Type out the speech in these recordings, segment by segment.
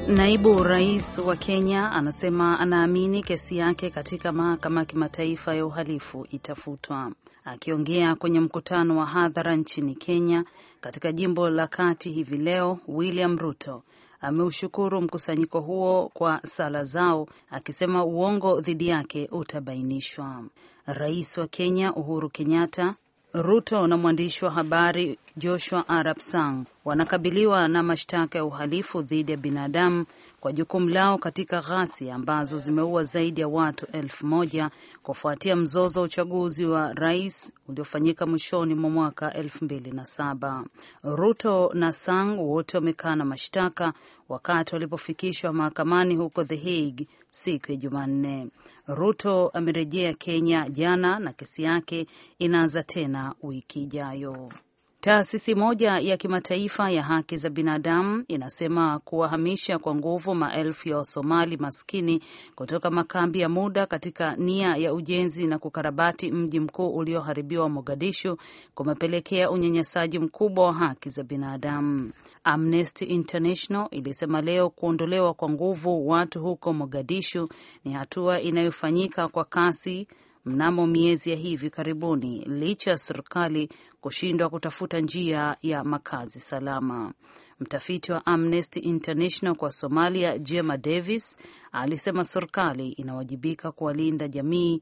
Naibu rais wa Kenya anasema anaamini kesi yake katika mahakama ya kimataifa ya uhalifu itafutwa. Akiongea kwenye mkutano wa hadhara nchini Kenya katika jimbo la kati hivi leo, William Ruto ameushukuru mkusanyiko huo kwa sala zao, akisema uongo dhidi yake utabainishwa. Rais wa Kenya Uhuru Kenyatta, Ruto na mwandishi wa habari Joshua Arap Sang wanakabiliwa na mashtaka ya uhalifu dhidi ya binadamu kwa jukumu lao katika ghasia ambazo zimeua zaidi ya watu elfu moja kufuatia mzozo wa uchaguzi wa rais uliofanyika mwishoni mwa mwaka elfu mbili na saba. Ruto na Sang wote wamekana mashtaka wakati walipofikishwa mahakamani huko The Hague siku ya Jumanne. Ruto amerejea Kenya jana na kesi yake inaanza tena wiki ijayo. Taasisi moja ya kimataifa ya haki za binadamu inasema kuwahamisha kwa nguvu maelfu ya Wasomali maskini kutoka makambi ya muda katika nia ya ujenzi na kukarabati mji mkuu ulioharibiwa Mogadishu kumepelekea unyanyasaji mkubwa wa haki za binadamu. Amnesty International ilisema leo kuondolewa kwa nguvu watu huko Mogadishu ni hatua inayofanyika kwa kasi mnamo miezi ya hivi karibuni licha ya serikali kushindwa kutafuta njia ya makazi salama. Mtafiti wa Amnesty International kwa Somalia, Jema Davis, alisema serikali inawajibika kuwalinda jamii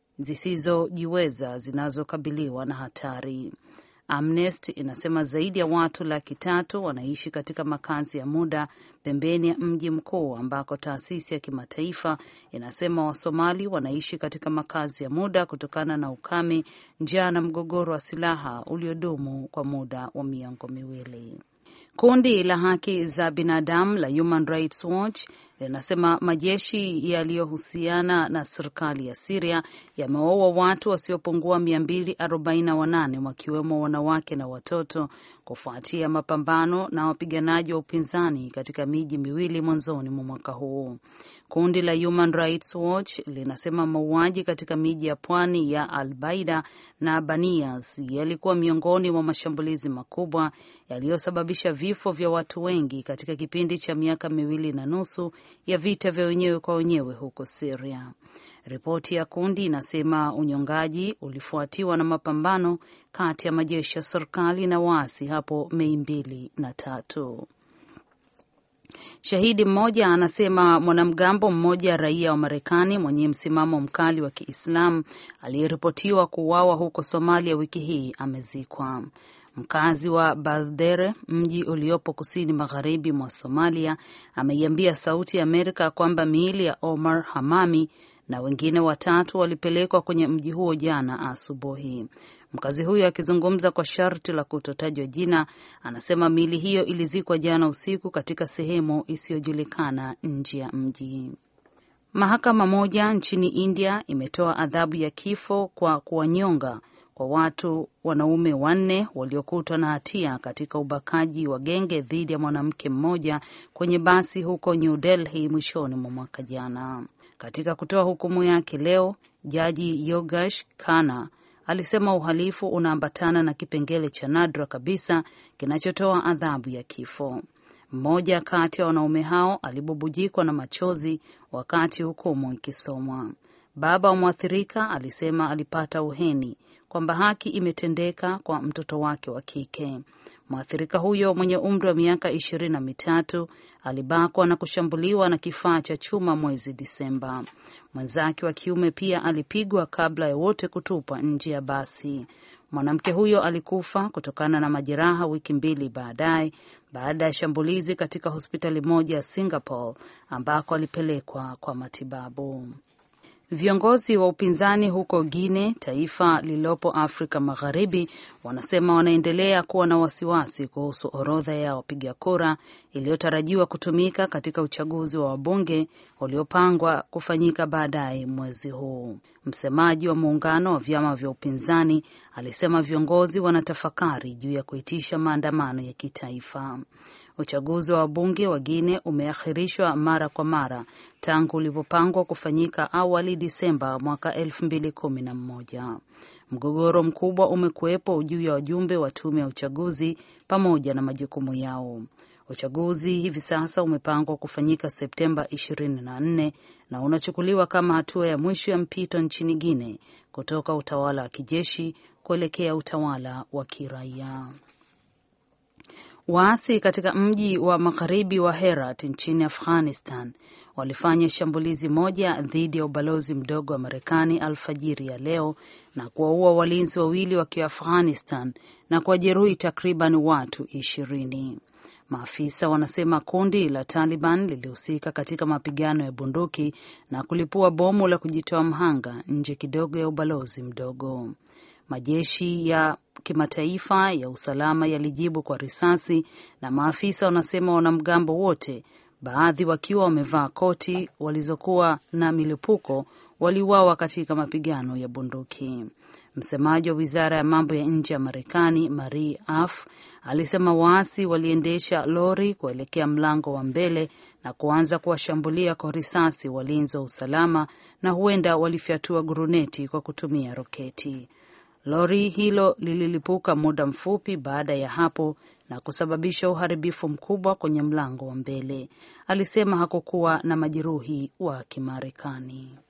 zisizojiweza zinazokabiliwa na hatari. Amnesty inasema zaidi ya watu laki tatu wanaishi katika makazi ya muda pembeni ya mji mkuu ambako taasisi ya kimataifa inasema Wasomali wanaishi katika makazi ya muda kutokana na ukame, njaa na mgogoro wa silaha uliodumu kwa muda wa miongo miwili. Kundi la haki za binadamu la Human Rights Watch linasema majeshi yaliyohusiana na serikali ya Siria yamewaua watu wasiopungua 248 wakiwemo wanawake na watoto kufuatia mapambano na wapiganaji wa upinzani katika miji miwili mwanzoni mwa mwaka huu. Kundi la Human Rights Watch linasema mauaji katika miji ya pwani ya Albaida na Banias yalikuwa miongoni mwa mashambulizi makubwa yaliyosababisha vifo vya watu wengi katika kipindi cha miaka miwili na nusu ya vita vya wenyewe kwa wenyewe huko Syria. Ripoti ya kundi inasema unyongaji ulifuatiwa na mapambano kati ya majeshi ya serikali na waasi hapo Mei mbili na tatu. Shahidi mmoja anasema mwanamgambo mmoja raia wa Marekani mwenye msimamo mkali wa Kiislamu aliyeripotiwa kuuawa huko Somalia wiki hii amezikwa. Mkazi wa Baldere, mji uliopo kusini magharibi mwa Somalia, ameiambia Sauti ya Amerika kwamba miili ya Omar Hamami na wengine watatu walipelekwa kwenye mji huo jana asubuhi. Mkazi huyo akizungumza kwa sharti la kutotajwa jina, anasema miili hiyo ilizikwa jana usiku katika sehemu isiyojulikana nje ya mji. Mahakama moja nchini India imetoa adhabu ya kifo kwa kuwanyonga kwa watu wanaume wanne waliokutwa na hatia katika ubakaji wa genge dhidi ya mwanamke mmoja kwenye basi huko New Delhi mwishoni mwa mwaka jana. Katika kutoa hukumu yake leo, jaji Yogesh Khanna alisema uhalifu unaambatana na kipengele cha nadra kabisa kinachotoa adhabu ya kifo. Mmoja kati ya wanaume hao alibubujikwa na machozi wakati hukumu ikisomwa. Baba wa mwathirika alisema alipata uheni kwamba haki imetendeka kwa mtoto wake wa kike. Mwathirika huyo mwenye umri wa miaka ishirini na mitatu alibakwa na kushambuliwa na kifaa cha chuma mwezi Disemba. Mwenzake wa kiume pia alipigwa kabla ya wote kutupwa nje ya basi. Mwanamke huyo alikufa kutokana na majeraha wiki mbili baadaye baada ya shambulizi katika hospitali moja ya Singapore ambako alipelekwa kwa matibabu. Viongozi wa upinzani huko Guinea, taifa lililopo Afrika Magharibi, wanasema wanaendelea kuwa na wasiwasi kuhusu orodha ya wapiga kura iliyotarajiwa kutumika katika uchaguzi wa wabunge uliopangwa kufanyika baadaye mwezi huu. Msemaji wa muungano wa vyama vya upinzani alisema viongozi wanatafakari juu ya kuitisha maandamano ya kitaifa. Uchaguzi wa wabunge wa Guinea umeahirishwa mara kwa mara tangu ulivyopangwa kufanyika awali Disemba mwaka elfu mbili kumi na mmoja. Mgogoro mkubwa umekuwepo juu ya wajumbe wa tume ya uchaguzi pamoja na majukumu yao. Uchaguzi hivi sasa umepangwa kufanyika Septemba 24 na unachukuliwa kama hatua ya mwisho ya mpito nchini Guinea kutoka utawala wa kijeshi kuelekea utawala wa kiraia. Waasi katika mji wa magharibi wa Herat nchini Afghanistan walifanya shambulizi moja dhidi ya ubalozi mdogo wa Marekani alfajiri ya leo na kuwaua walinzi wawili wakiwa Afghanistan na kuwajeruhi takriban watu ishirini. Maafisa wanasema kundi la Taliban lilihusika katika mapigano ya bunduki na kulipua bomu la kujitoa mhanga nje kidogo ya ubalozi mdogo. Majeshi ya kimataifa ya usalama yalijibu kwa risasi, na maafisa wanasema wanamgambo wote, baadhi wakiwa wamevaa koti walizokuwa na milipuko, waliuawa katika mapigano ya bunduki. Msemaji wa wizara ya mambo ya nje ya Marekani Marie Harf alisema waasi waliendesha lori kuelekea mlango wa mbele na kuanza kuwashambulia kwa risasi walinzi wa usalama na huenda walifyatua guruneti kwa kutumia roketi. Lori hilo lililipuka muda mfupi baada ya hapo na kusababisha uharibifu mkubwa kwenye mlango wa mbele. Alisema hakukuwa na majeruhi wa Kimarekani.